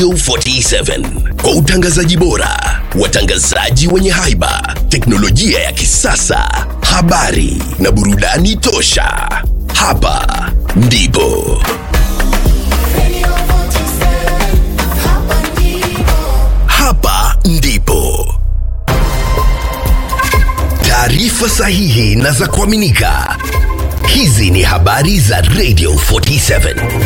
Radio 47 kwa utangazaji bora, watangazaji wenye haiba, teknolojia ya kisasa, habari na burudani tosha. Hapa ndipo hapa ndipo taarifa sahihi na za kuaminika. Hizi ni habari za Radio 47.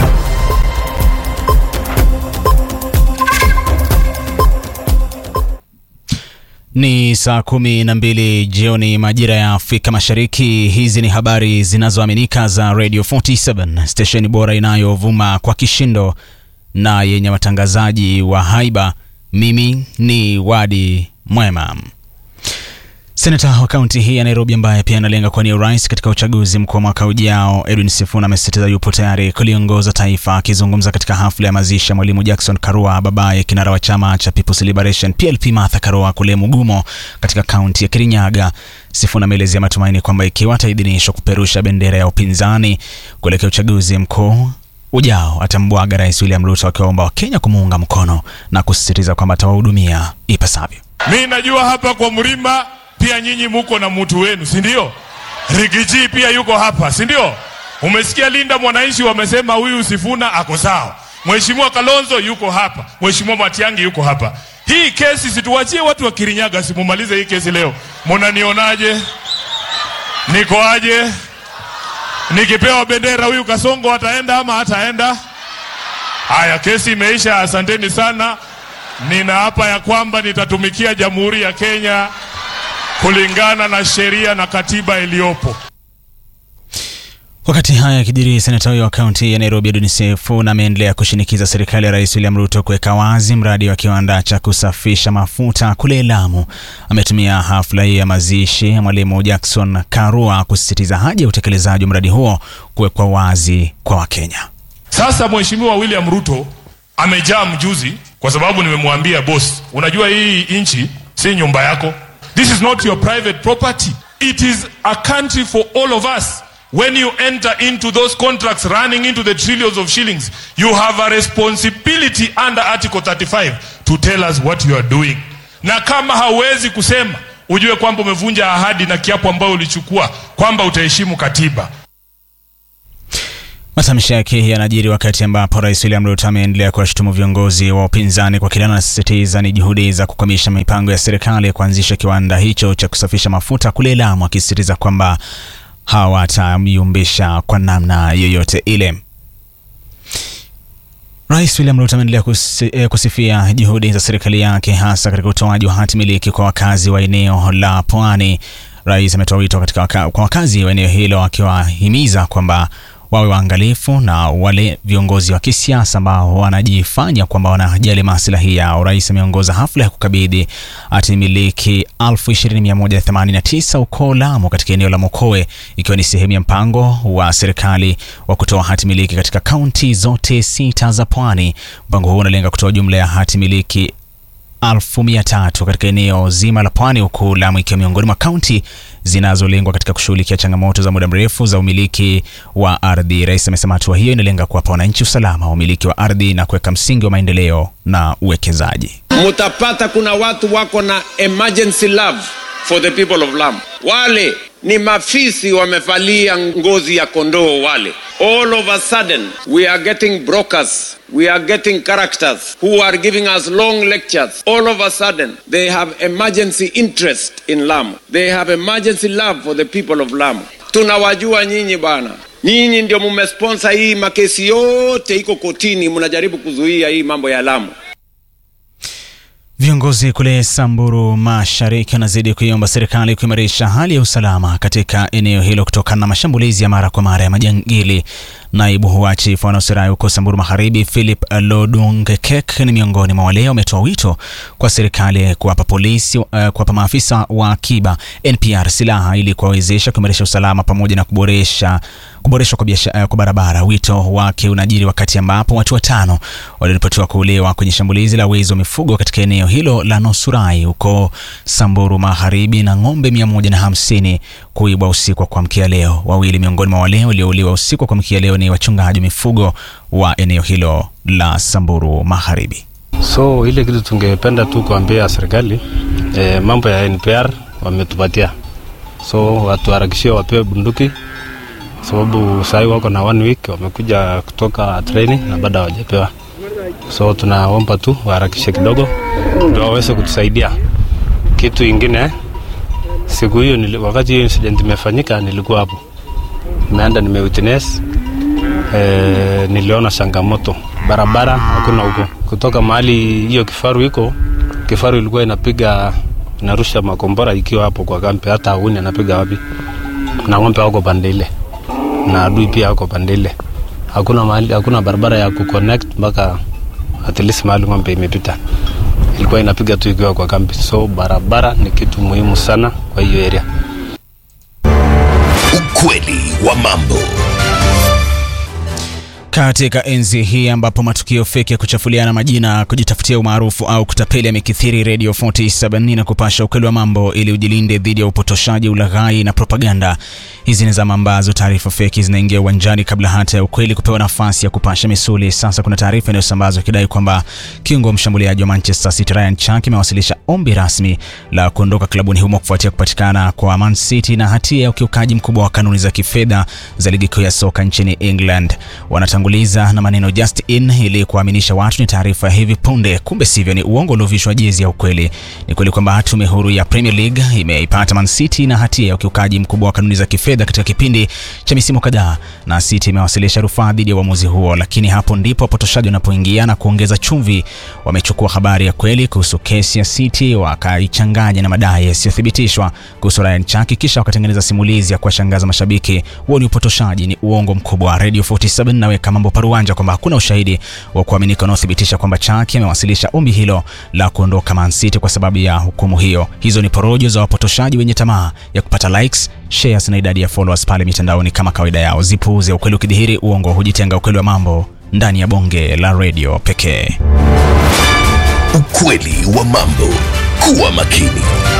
Ni saa kumi na mbili jioni majira ya Afrika Mashariki. Hizi ni habari zinazoaminika za Radio 47, stesheni bora inayovuma kwa kishindo na yenye watangazaji wa haiba. Mimi ni Wadi Mwema. Senata wa kaunti hii ya Nairobi ambaye pia analenga kuwania urais katika uchaguzi mkuu wa mwaka ujao, Edwin Sifuna amesisitiza yupo tayari kuliongoza taifa. Akizungumza katika hafla ya mazishi ya mwalimu Jackson Karua, babaye kinara wa chama cha People's Liberation PLP Martha Karua kule Mugumo katika kaunti ya Kirinyaga, Sifuna ameelezea matumaini kwamba ikiwa ataidhinishwa kuperusha bendera ya upinzani kuelekea uchaguzi mkuu ujao atambwaga Rais William Ruto, akiwaomba Wakenya kumuunga mkono na kusisitiza kwamba atawahudumia ipasavyo. Mi najua hapa kwa mlima pia nyinyi muko na mtu wenu, si ndio? Rigiji pia yuko hapa, si ndio? Umesikia Linda mwananchi wamesema huyu Sifuna ako sawa. Mheshimiwa Kalonzo yuko hapa, Mheshimiwa Matiangi yuko hapa. Hii kesi situwachie watu wa Kirinyaga, simumalize hii kesi leo. Munanionaje? Niko aje? Nikipewa bendera huyu Kasongo ataenda ama hataenda? Haya, kesi imeisha. Asanteni sana. Ninaapa ya kwamba nitatumikia Jamhuri ya Kenya kulingana na sheria na katiba iliyopo. Wakati haya yakijiri, senata huyo wa kaunti ya Nairobi Edwin Sifuna ameendelea kushinikiza serikali ya Rais William Ruto kuweka wazi mradi wa kiwanda cha kusafisha mafuta kule Lamu. Ametumia hafla hii ya mazishi ya mwalimu Jackson Karua kusisitiza haja ya utekelezaji wa mradi huo kuwekwa wazi kwa Wakenya. Sasa Mheshimiwa William Ruto amejaa mjuzi, kwa sababu nimemwambia boss, unajua hii nchi si nyumba yako. This is not your private property. It is a country for all of us. When you enter into those contracts running into the trillions of shillings, you have a responsibility under Article 35 to tell us what you are doing. Na kama hauwezi kusema, ujue kwamba umevunja ahadi na kiapo ambayo ulichukua kwamba utaheshimu katiba. Matamshi yake yanajiri wakati ambapo Rais William Ruto ameendelea kuwashutumu viongozi wa upinzani kwa kile anasisitiza ni juhudi za kukwamisha mipango ya serikali ya kuanzisha kiwanda hicho cha kusafisha mafuta kule Lamu, akisisitiza kwamba hawatamyumbisha kwa namna yoyote ile. Rais William Ruto ameendelea kusi, eh, kusifia juhudi za serikali yake hasa katika utoaji wa hati miliki kwa wakazi wa eneo la Pwani. Rais ametoa wito katika waka, kwa wakazi wa eneo hilo akiwahimiza kwamba wawe waangalifu na wale viongozi wa kisiasa ambao wanajifanya kwamba wanajali maslahi yao. Rais ameongoza hafla ya kukabidhi hati miliki 20189 huko Lamu katika eneo la Mokowe, ikiwa ni sehemu ya mpango wa serikali wa kutoa hati miliki katika kaunti zote sita za pwani. Mpango huu unalenga kutoa jumla ya hati miliki elfu mia tatu katika eneo zima la pwani, huku Lamu ikiwa miongoni mwa kaunti zinazolengwa katika kushughulikia changamoto za muda mrefu za umiliki wa ardhi. Rais amesema hatua hiyo inalenga kuwapa wananchi usalama wa umiliki wa ardhi na kuweka msingi wa maendeleo na uwekezaji. Mutapata kuna watu wako na emergency love for the people of Lamu. Wale ni mafisi wamevalia ngozi ya kondoo wale. All of a sudden we are getting brokers, we are getting characters who are giving us long lectures. All of a sudden they have emergency interest in Lamu. They have emergency love for the people of Lamu. Tunawajua nyinyi bwana. Nyinyi ndio mumesponsor hii makesi yote iko kotini, mnajaribu kuzuia hii mambo ya Lamu. Viongozi kule Samburu Mashariki wanazidi kuiomba serikali kuimarisha hali ya usalama katika eneo hilo kutokana na mashambulizi ya mara kwa mara ya majangili. Naibu wa chifu wa Nusrai huko Samburu Magharibi, Philip Lodungekek, ni miongoni mwa wale wametoa wito kwa serikali kuwapa polisi, uh, kuwapa maafisa wa akiba NPR silaha ili kuwawezesha kuimarisha usalama pamoja na kuboresha kuboreshwa kwa, uh, kwa barabara. Wito wake unajiri wakati ambapo watu watano waliripotiwa kuuliwa kwenye shambulizi la wezi wa mifugo katika eneo hilo la Nosurai huko Samburu Magharibi na ng'ombe 150 kuibwa usiku wa kuamkia leo. Wawili miongoni mwa wale waliouliwa usiku wa kuamkia leo ni wachungaji wa mifugo wa eneo hilo la Samburu Magharibi. So ile kitu tungependa tu kuambia serikali eh, mambo ya NPR wametupatia, so watuharakishie wapewe bunduki, sababu sahii wako na one week wamekuja kutoka training na bado hawajapewa. So tunaomba tu waharakishe kidogo ndio waweze kutusaidia. Kitu ingine, siku hiyo nili, wakati hiyo incident imefanyika nilikuwa hapo, nimeenda nimewitness eh, niliona changamoto barabara hakuna huko kutoka mahali hiyo kifaru iko kifaru ilikuwa inapiga inarusha makombora ikiwa hapo kwa kampe hata auni anapiga wapi na ng'ombe wako pande ile na adui pia wako pande ile hakuna mahali hakuna barabara ya kuconnect mpaka at least mahali ng'ombe imepita ilikuwa inapiga tu ikiwa kwa kambi so barabara ni kitu muhimu sana kwa hiyo area Ukweli wa mambo. Katika enzi hii ambapo matukio feki ya kuchafuliana majina, kujitafutia umaarufu au kutapeli yamekithiri, Radio 47 inakupasha ukweli wa mambo ili ujilinde dhidi ya upotoshaji, ulaghai na propaganda. Hizi ni zama ambazo taarifa feki zinaingia uwanjani kabla hata ya ukweli kupewa nafasi ya kupasha misuli. Sasa kuna taarifa inayosambazwa ikidai kwamba kiungo mshambuliaji wa Manchester City Ryan Chuck amewasilisha ombi rasmi la kuondoka klabuni humo kufuatia kupatikana kwa Man City na hatia ya ukiukaji mkubwa wa kanuni za kifedha za ligi kuu ya soka nchini England. Wanatanguliza na maneno just in ili kuaminisha watu ni taarifa ya hivi punde, kumbe sivyo, ni uongo uliovishwa jezi ya ukweli. Ni kweli kwamba tume huru ya Premier League imeipata Man City na hatia ya ukiukaji mkubwa wa kanuni za kifedha katika kipindi cha misimu kadhaa, na City imewasilisha rufaa dhidi ya uamuzi huo, lakini hapo ndipo wapotoshaji wanapoingia na kuongeza chumvi. Wamechukua habari ya kweli kuhusu kesi ya City wakaichanganya na madai yasiyothibitishwa kuhusu Ryan Chuck, kisha wakatengeneza simulizi ya kuwashangaza mashabiki. Huo ni upotoshaji, ni uongo mkubwa. Radio 47 naweka mambo paruanja kwamba hakuna ushahidi wa kuaminika unaothibitisha kwamba Chuck amewasilisha ombi hilo la kuondoka Man City kwa sababu ya hukumu hiyo. Hizo ni porojo za wapotoshaji wenye tamaa ya kupata likes, shares na idadi ya followers pale mitandaoni kama kawaida yao. Zipuuze, ukweli ukidhihiri, uongo hujitenga. Ukweli wa mambo ndani ya bonge la radio pekee. Ukweli wa mambo. Kuwa makini.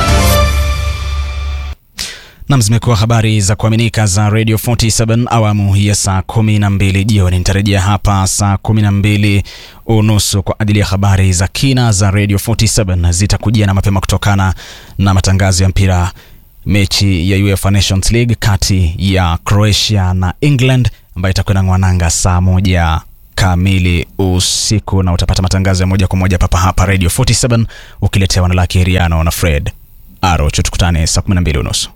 Nam, zimekuwa habari za kuaminika za Radio 47 awamu ya saa kumi na mbili jioni. Nitarejea hapa saa kumi na mbili unusu kwa ajili ya habari za kina za Radio 47 zitakujia na mapema kutokana na matangazo ya mpira mechi ya UEFA Nations League kati ya Croatia na England ambayo itakwenda ngwananga saa moja kamili usiku, na utapata matangazo ya moja kwa moja papa hapa Radio 47 ukiletewa na Laki Riano na Fred Arocho. Tukutane saa 12 unusu.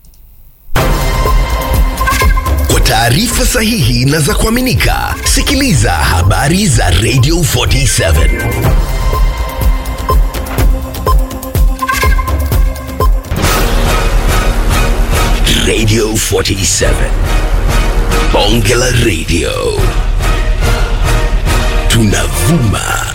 Kwa taarifa sahihi na za kuaminika, sikiliza habari za Radio 47. Radio 47. Bonge la Radio. Tunavuma